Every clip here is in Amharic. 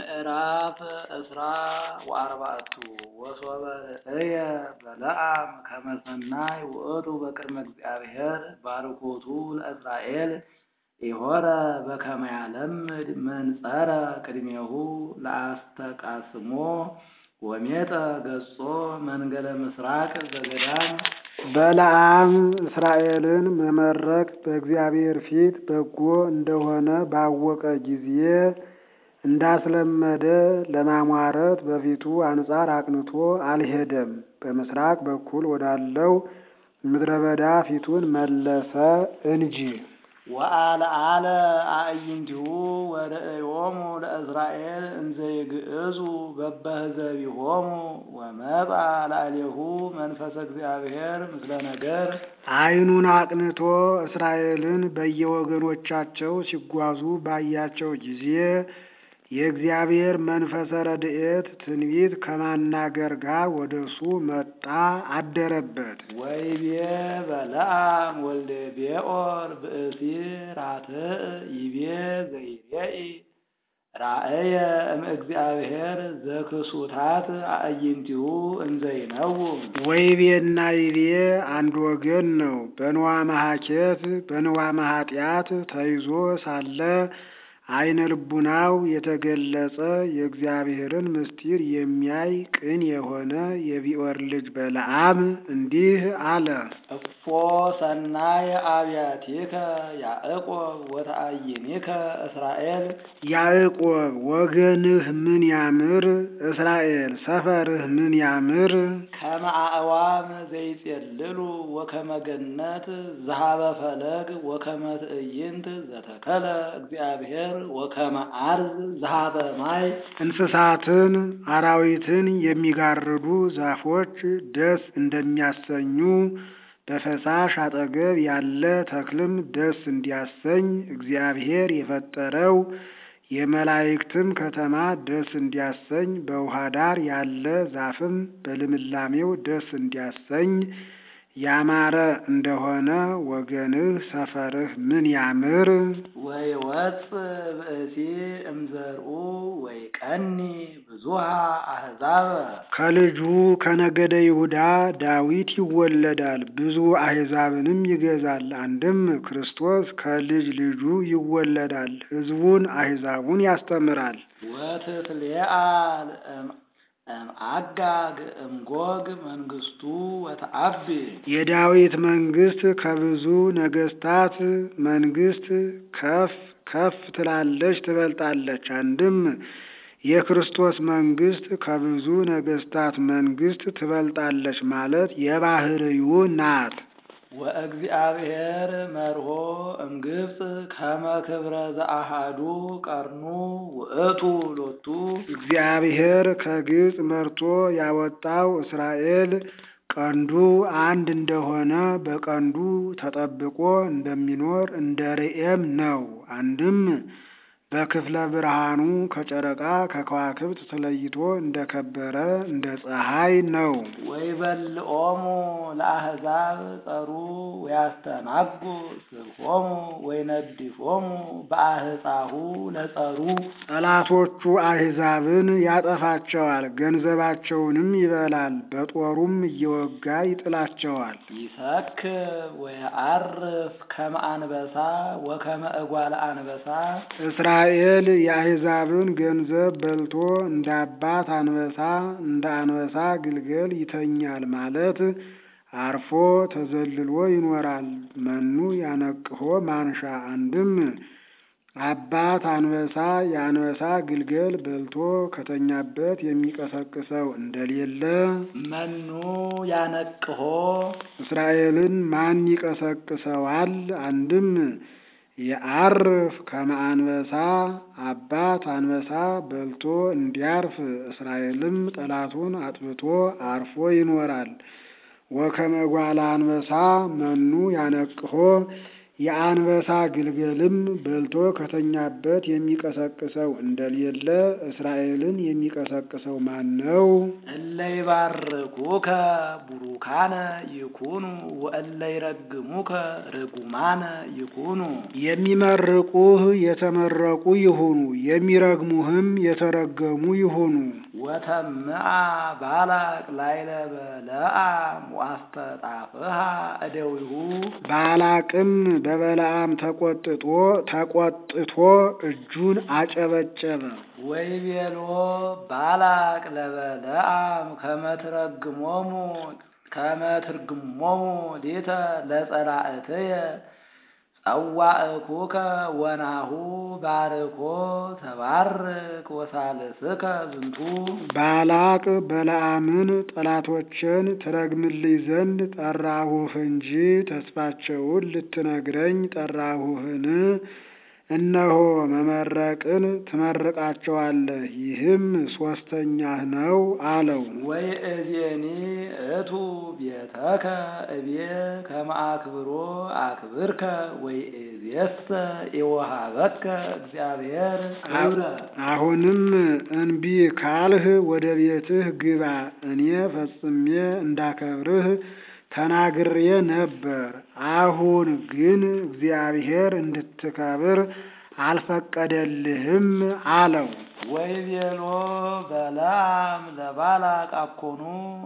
ምዕራፍ እስራ ወአርባዕቱ ወሶበ ርእየ በለዓም ከመ ሰናይ ውእቱ በቅድመ እግዚአብሔር ባርኮቱ ለእስራኤል ኢሖረ በከመ ያለምድ መንጸረ ቅድሜሁ ለአስተቃስሞ ወሜጠ ገጾ መንገለ ምስራቅ ዘገዳም በለዓም እስራኤልን መመረቅ በእግዚአብሔር ፊት በጎ እንደሆነ ባወቀ ጊዜ እንዳስለመደ ለማሟረት በፊቱ አንጻር አቅንቶ አልሄደም። በምስራቅ በኩል ወዳለው ምድረ በዳ ፊቱን መለሰ እንጂ። ወአልዓለ አዕይንቲሁ ወርእዮሙ ለእስራኤል እንዘ ይግዕዙ በበህዘቢሆሙ ወመጻ ላዕሌሁ መንፈሰ እግዚአብሔር ምስለ ነገር ዓይኑን አቅንቶ እስራኤልን በየወገኖቻቸው ሲጓዙ ባያቸው ጊዜ የእግዚአብሔር መንፈሰ ረድኤት ትንቢት ከማናገር ጋር ወደ እሱ መጣ አደረበት። ወይቤ በለዓም ወልደ ቤኦር ብእሲ ራትዕ ይቤ ዘይሬኢ ራእየ እምእግዚአብሔር ዘክሱታት አዕይንቲሁ እንዘይነውም ወይቤና ይቤ አንድ ወገን ነው። በንዋ መሐኬት በንዋ መኃጢአት ተይዞ ሳለ አይነ ልቡናው የተገለጸ የእግዚአብሔርን ምስጢር የሚያይ ቅን የሆነ የቢዖር ልጅ በለዓም እንዲህ አለ። እፎ ሰናይ አብያቲከ ያዕቆብ ወተአይኒከ እስራኤል ያዕቆብ ወገንህ ምን ያምር፣ እስራኤል ሰፈርህ ምን ያምር። ከመ አዕዋም ዘይጼልሉ ወከመ ገነት ዘሃበ ፈለግ ወከመ ትዕይንት ዘተከለ እግዚአብሔር ወከመ አርዝ ዘሃበ ማይ እንስሳትን አራዊትን የሚጋርዱ ዛፎች ደስ እንደሚያሰኙ በፈሳሽ አጠገብ ያለ ተክልም ደስ እንዲያሰኝ እግዚአብሔር የፈጠረው የመላእክትም ከተማ ደስ እንዲያሰኝ በውሃ ዳር ያለ ዛፍም በልምላሜው ደስ እንዲያሰኝ ያማረ እንደሆነ ወገንህ ሰፈርህ ምን ያምር። ወይወፅ ብእሲ እምዘርኡ ወይቀኒ ብዙሃ አሕዛብ ከልጁ ከነገደ ይሁዳ ዳዊት ይወለዳል፣ ብዙ አሕዛብንም ይገዛል። አንድም ክርስቶስ ከልጅ ልጁ ይወለዳል፣ ሕዝቡን አሕዛቡን ያስተምራል። ወትትሌአል እምአጋግ እምጎግ መንግስቱ ወተአቢ የዳዊት መንግስት ከብዙ ነገስታት መንግስት ከፍ ከፍ ትላለች ትበልጣለች። አንድም የክርስቶስ መንግስት ከብዙ ነገስታት መንግስት ትበልጣለች ማለት የባህርዩ ናት። ወእግዚአብሔር መርሆ እምግብፅ ከመ ክብረ ዘአሃዱ ቀርኑ ውእቱ ሎቱ እግዚአብሔር ከግብፅ መርቶ ያወጣው እስራኤል ቀንዱ አንድ እንደሆነ በቀንዱ ተጠብቆ እንደሚኖር እንደ ርኤም ነው። አንድም በክፍለ ብርሃኑ ከጨረቃ ከከዋክብት ተለይቶ እንደከበረ እንደ ፀሐይ ነው። ወይበልዖሙ ለአሕዛብ ጸሩ ወያስተናጉ ስብሖሙ ወይነድፎሙ በአህፃሁ ለጸሩ ጠላቶቹ አሕዛብን ያጠፋቸዋል፣ ገንዘባቸውንም ይበላል፣ በጦሩም እየወጋ ይጥላቸዋል። ይሰክብ ወየዐርፍ ከመ አንበሳ ወከመ እጓለ አንበሳ እስራኤል የአሕዛብን ገንዘብ በልቶ እንደ አባት አንበሳ እንደ አንበሳ ግልገል ይተኛል ማለት አርፎ ተዘልሎ ይኖራል። መኑ ያነቅሆ ማንሻ አንድም አባት አንበሳ የአንበሳ ግልገል በልቶ ከተኛበት የሚቀሰቅሰው እንደሌለ መኑ ያነቅሆ እስራኤልን ማን ይቀሰቅሰዋል? አንድም የዐርፍ ከመ አንበሳ አባት አንበሳ በልቶ እንዲያርፍ እስራኤልም ጠላቱን አጥፍቶ አርፎ ይኖራል። ወከመ ጓለ አንበሳ መኑ ያነቅሆ የአንበሳ ግልገልም በልቶ ከተኛበት የሚቀሰቅሰው እንደሌለ እስራኤልን የሚቀሰቅሰው ማን ነው? እለ ይባርኩከ ቡሩካነ ይኩኑ ወእለ ይረግሙከ ርጉማነ ይኩኑ። የሚመርቁህ የተመረቁ ይሁኑ፣ የሚረግሙህም የተረገሙ ይሁኑ። ወተምአ ባላቅ ላይለ በለዓም ወአስተጣፍሃ እደዊሁ ባላቅም በበለዓም ተቆጥቶ ተቆጥቶ እጁን አጨበጨበ። ወይቤሎ ባላቅ ለበለዓም ከመትረግሞሙ ከመትርግሞሙ ሊተ ለጸላእትየ ጸዋእኩከ ወናሁ ባርኮ ተባርክ ወሳልስከ ዝንቱ ባላቅ በለዓምን ጠላቶችን ትረግምልኝ ዘንድ ጠራሁህ እንጂ ተስፋቸውን ልትነግረኝ ጠራሁህን? እነሆ መመረቅን ትመርቃቸዋለህ፣ ይህም ሶስተኛህ ነው አለው። ወይ እዜኒ እቱ ቤተከ እቤ ከመ አክብሮ አክብርከ ወይ እዜሰ የወሃበከ እግዚአብሔር ክብረ አሁንም እንቢ ካልህ ወደ ቤትህ ግባ፣ እኔ ፈጽሜ እንዳከብርህ ተናግሬ ነበር። አሁን ግን እግዚአብሔር እንድትከብር አልፈቀደልህም አለው። ወይ ቤሎ በለዓም ለባላቅ አኮኑ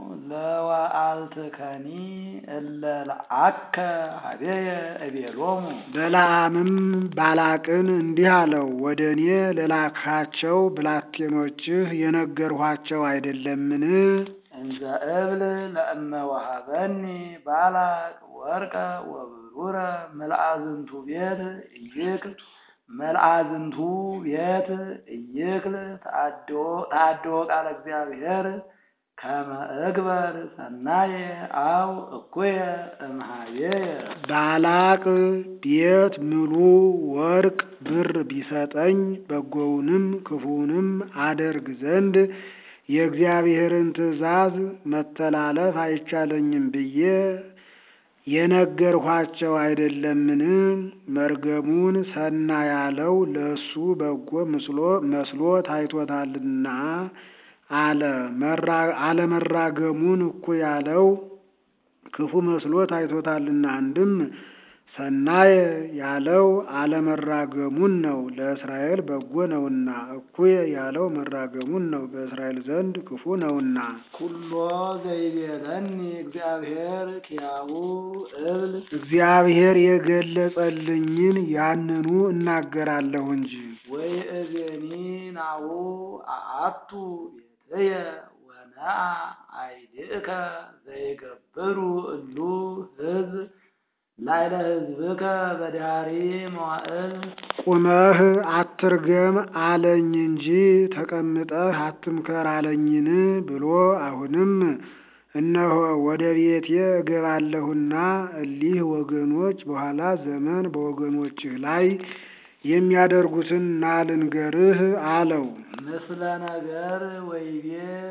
ለወአልትከኒ እለ ለአከ ሀቤየ እቤሎሙ በለዓምም ባላቅን እንዲህ አለው፣ ወደ እኔ ለላካቸው ብላቴኖችህ የነገርኋቸው አይደለምን? እንዘ እብል ለእመ ወሀበኒ ባላቅ ወርቀ ወብሩረ መልአዝንቱ ቤት እይክል መልአዝንቱ ቤት እይክል ተአድዎ ቃለ እግዚአብሔር ከመ እግበር ሰናየ አው እኩየ እምኀቤየ ባላቅ ቤት ምሉ ወርቅ ብር ቢሰጠኝ በጎውንም ክፉውንም አደርግ ዘንድ የእግዚአብሔርን ትእዛዝ መተላለፍ አይቻለኝም ብዬ የነገርኋቸው አይደለምን? መርገሙን ሰና ያለው ለእሱ በጎ ምስሎ መስሎ ታይቶታልና አለ። አለመራገሙን እኩ ያለው ክፉ መስሎ ታይቶታልና አንድም ሰናየ ያለው አለመራገሙን ነው፣ ለእስራኤል በጎ ነውና። እኩየ ያለው መራገሙን ነው፣ በእስራኤል ዘንድ ክፉ ነውና። ኩሎ ዘይቤለኒ እግዚአብሔር ኪያሁ እብል እግዚአብሔር የገለጸልኝን ያንኑ እናገራለሁ እንጂ። ወይ እዜኒ ናሁ አአቱ ቤትየ ወነአ አይድእከ ዘይገብሩ እሉ ሕዝብ ላይለ ሕዝብከ በዳሪ መዋዕል ቁመህ አትርገም አለኝ እንጂ ተቀምጠህ አትምከር አለኝን ብሎ አሁንም እነሆ ወደ ቤቴ እገባለሁና እሊህ ወገኖች በኋላ ዘመን በወገኖችህ ላይ የሚያደርጉትን ናልንገርህ አለው። ምስለ ነገር ወይቤ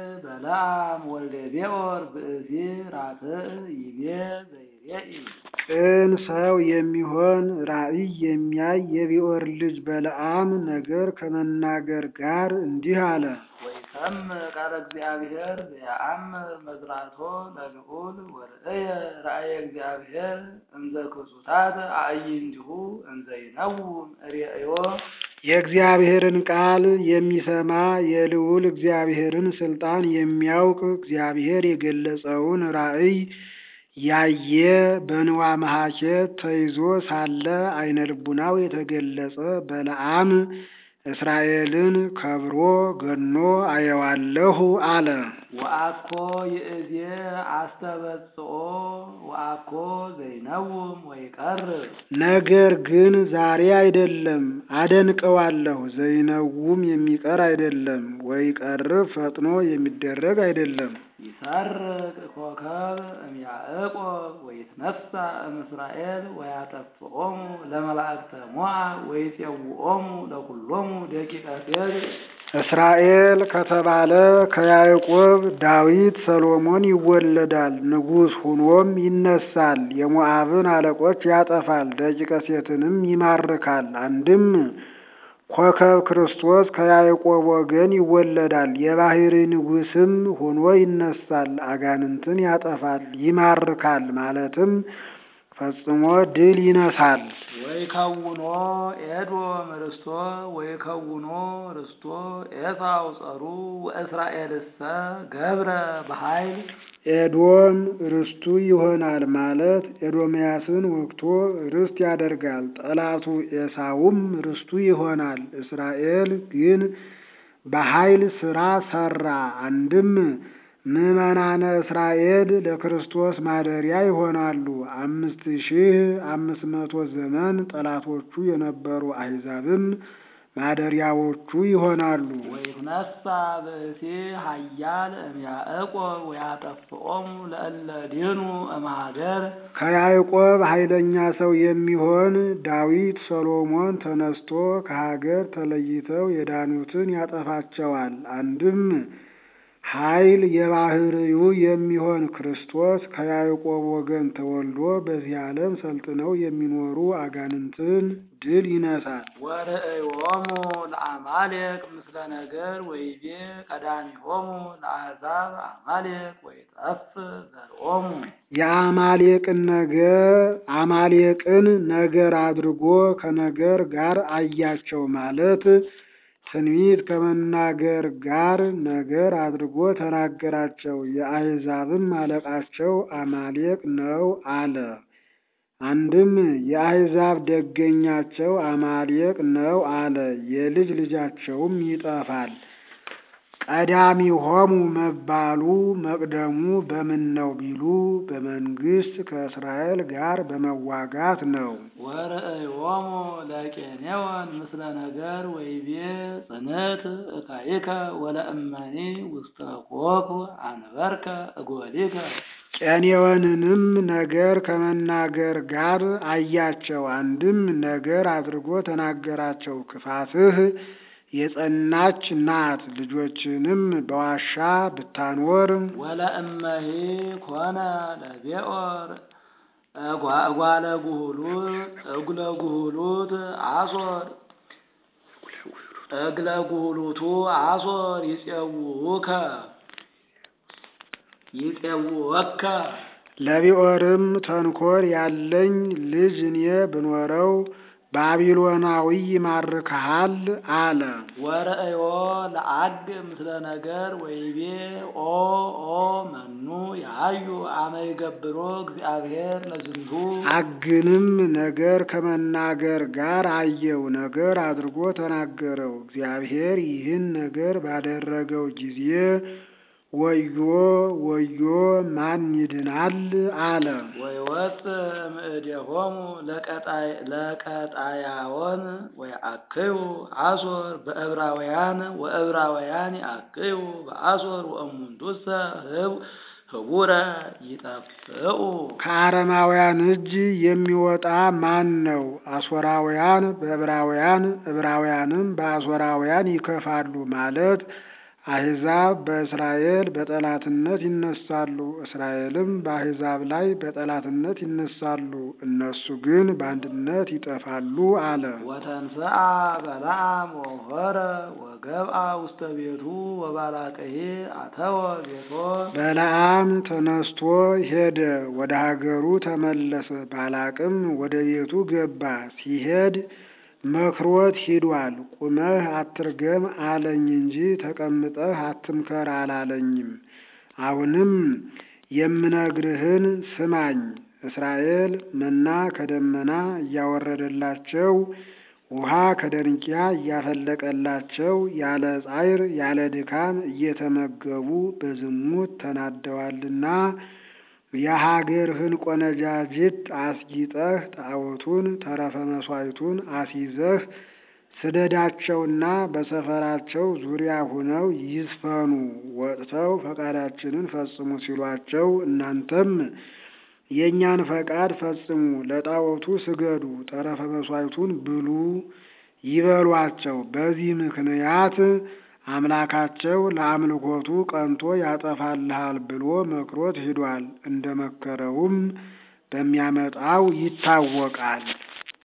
በለዓም ወልደ ቤኦር ብእሲ ራትዕ ይቤ ዘይሬኢ ቅን ሰው የሚሆን ራእይ የሚያይ የቢኦር ልጅ በለዓም ነገር ከመናገር ጋር እንዲህ አለ። ወይሰምዕ ቃለ እግዚአብሔር ዘየአምር መዝራቶ ለልዑል ወርእየ ራእየ እግዚአብሔር እንዘ ክሱታት አዕይንቲሁ እንዘ ይነውም ርእዮ የእግዚአብሔርን ቃል የሚሰማ የልዑል እግዚአብሔርን ስልጣን የሚያውቅ እግዚአብሔር የገለጸውን ራእይ ያየ በንዋ መሐኬት ተይዞ ሳለ አይነ ልቡናው የተገለጸ በለዓም እስራኤልን ከብሮ ገኖ አየዋለሁ አለ። ወአኮ ይእዜ አስተበጽኦ ወአኮ ዘይነውም ወይቀርብ ነገር ግን ዛሬ አይደለም አደንቀዋለሁ። ዘይነውም የሚቀር አይደለም፣ ወይ ቀርብ ፈጥኖ የሚደረግ አይደለም። ይሰርቅ ኮከብ እምያዕቆብ ወይትነሣ እምእስራኤል ወያጠፍኦሙ ለመላእክተ ሞዓብ ወይፄውኦሙ ለኵሎሙ ደቂቀ ሴር እስራኤል ከተባለ ከያዕቆብ ዳዊት ሰሎሞን ይወለዳል። ንጉሥ ሁኖም ይነሳል። የሞዓብን አለቆች ያጠፋል፣ ደቂቀ ሴትንም ይማርካል። አንድም ኮከብ ክርስቶስ ከያዕቆብ ወገን ይወለዳል። የባሕሪ ንጉሥም ሆኖ ይነሳል። አጋንንትን ያጠፋል፣ ይማርካል ማለትም ፈጽሞ ድል ይነሳል። ወይከውኖ ኤዶም ርስቶ ወይከውኖ ርስቶ ኤሳው ጸሩ ወእስራኤልሰ ገብረ በኃይል ኤዶም ርስቱ ይሆናል ማለት ኤዶምያስን ወግቶ ርስት ያደርጋል። ጠላቱ ኤሳውም ርስቱ ይሆናል። እስራኤል ግን በኃይል ስራ ሰራ። አንድም ምዕመናነ እስራኤል ለክርስቶስ ማደሪያ ይሆናሉ። አምስት ሺህ አምስት መቶ ዘመን ጠላቶቹ የነበሩ አሕዛብም ማደሪያዎቹ ይሆናሉ። ወይትነሳ ብእሲ ኃያል እምያዕቆብ ወያጠፍኦሙ ለእለ ዲኑ እምሀገር ከያዕቆብ ኃይለኛ ሰው የሚሆን ዳዊት ሰሎሞን ተነስቶ ከሀገር ተለይተው የዳኑትን ያጠፋቸዋል። አንድም ኃይል የባሕርዩ የሚሆን ክርስቶስ ከያዕቆብ ወገን ተወልዶ በዚህ ዓለም ሰልጥነው የሚኖሩ አጋንንትን ድል ይነሳል። ወርእዮሙ ለአማሌቅ ምስለ ነገር ወይቤ ቀዳሚሆሙ ለአሕዛብ አማሌቅ ወይጠፍ ዘርኦሙ የአማሌቅን ነገር አማሌቅን ነገር አድርጎ ከነገር ጋር አያቸው ማለት ትንቢት ከመናገር ጋር ነገር አድርጎ ተናገራቸው። የአሕዛብም አለቃቸው አማሌቅ ነው አለ። አንድም የአሕዛብ ደገኛቸው አማሌቅ ነው አለ። የልጅ ልጃቸውም ይጠፋል። ቀዳሚሆሙ መባሉ መቅደሙ በምን ነው ቢሉ በመንግስት ከእስራኤል ጋር በመዋጋት ነው። ወርእዮሙ ለቄኔዎን ምስለ ነገር ወይቤ ጽንዕት እካይከ ወለእመኒ ውስተ ኮኩ አንበርከ እጎሊከ ቄኔዎንንም ነገር ከመናገር ጋር አያቸው። አንድም ነገር አድርጎ ተናገራቸው። ክፋትህ የጸናች ናት፣ ልጆችንም በዋሻ ብታኖር ወለእመሂ ኮነ ለቤኦር እጓለ ጉህሉት እጉለ ጉህሉት አሶር እግለ ጉህሉቱ አሶር ይጼውከ ይጼውወከ ለቢኦርም ተንኮል ያለኝ ልጅ እኔ ብኖረው ባቢሎናዊ ይማርክሃል አለ። ወርእዮ ለአግ ምስለ ነገር ወይቤ ኦ ኦ መኑ ያዩ አመ ይገብሮ እግዚአብሔር ለዝንቱ አግንም ነገር ከመናገር ጋር አየው። ነገር አድርጎ ተናገረው። እግዚአብሔር ይህን ነገር ባደረገው ጊዜ ወዮ ወዮ ማን ይድናል አለ። ወይወፅ እምእዴሆሙ ለቀጣያዎን ወይአክዩ አሶር በዕብራውያን ወዕብራውያን ይአክዩ በአሶር ወእሙንቱሰ ህቡረ ይጠፍኡ ከአረማውያን እጅ የሚወጣ ማን ነው? አሶራውያን በዕብራውያን ዕብራውያንም በአሶራውያን ይከፋሉ ማለት አሕዛብ በእስራኤል በጠላትነት ይነሳሉ፣ እስራኤልም በአሕዛብ ላይ በጠላትነት ይነሳሉ። እነሱ ግን በአንድነት ይጠፋሉ አለ። ወተንሥአ በለዓም ወሖረ ወገብአ ውስተ ቤቱ ወባላቅሄ አተወ ቤቶ በለዓም ተነስቶ ሄደ፣ ወደ ሀገሩ ተመለሰ። ባላቅም ወደ ቤቱ ገባ። ሲሄድ መክሮት ሂዷል። ቁመህ አትርገም አለኝ እንጂ ተቀምጠህ አትምከር አላለኝም። አሁንም የምነግርህን ስማኝ። እስራኤል መና ከደመና እያወረደላቸው ውሃ ከደንቂያ እያፈለቀላቸው ያለ ጻዕር ያለ ድካም እየተመገቡ በዝሙት ተናደዋልና የሀገርህን ቆነጃጅት አስጊጠህ ጣዖቱን ተረፈ መሥዋዕቱን አስይዘህ ስደዳቸውና በሰፈራቸው ዙሪያ ሆነው ይዝፈኑ፣ ወጥተው ፈቃዳችንን ፈጽሙ ሲሏቸው እናንተም የእኛን ፈቃድ ፈጽሙ፣ ለጣዖቱ ስገዱ፣ ተረፈ መሥዋዕቱን ብሉ ይበሏቸው። በዚህ ምክንያት አምላካቸው ለአምልኮቱ ቀንቶ ያጠፋልሃል ብሎ መክሮት ሂዷል። እንደ መከረውም በሚያመጣው ይታወቃል።